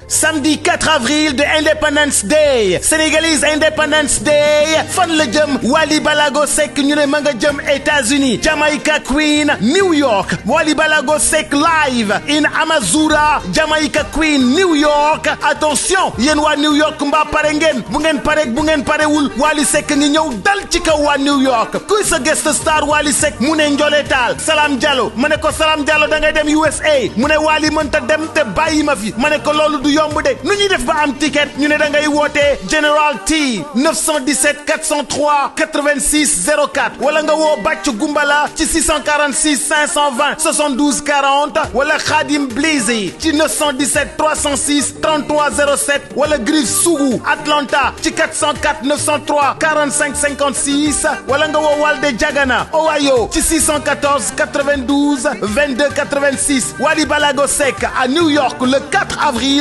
samedi 4 avril de Independence Day Sénégalese Independence Day fan la jëm Wally Balago Seck ñu ne ma nga jëm États-Unis Jamaica Queen New York Wally Balago Seck live in Amazura Jamaica Queen New York attention yéen waa New York mbaa pare ngeen bu ngeen pare bu ngeen parewul Wally Seck ngi ñëw dal ci kaw waa New York kuy sa guest star Wally Seck mu ne Ndiolé Tall Salam Diallo ma ne ko Salam Diallo da ngay dem USA mu ne Wally mënta dem te bàyyi ma fi ma ne ko loolu du yomb de nu ñuy def ba am ticket ñu ne da ngay wootee General T 917 403 86 04 wala nga woo Bàcc Gumbala ci 646 520 72 40 wala Khadim Blizy ci 917 306 33 07 wala Griff Sougou Atlanta ci 404 903 45 56 wala nga woo Walde Diagana Ohio ci 614 92 22 86 Wally Balago Seck à New York le 4 avril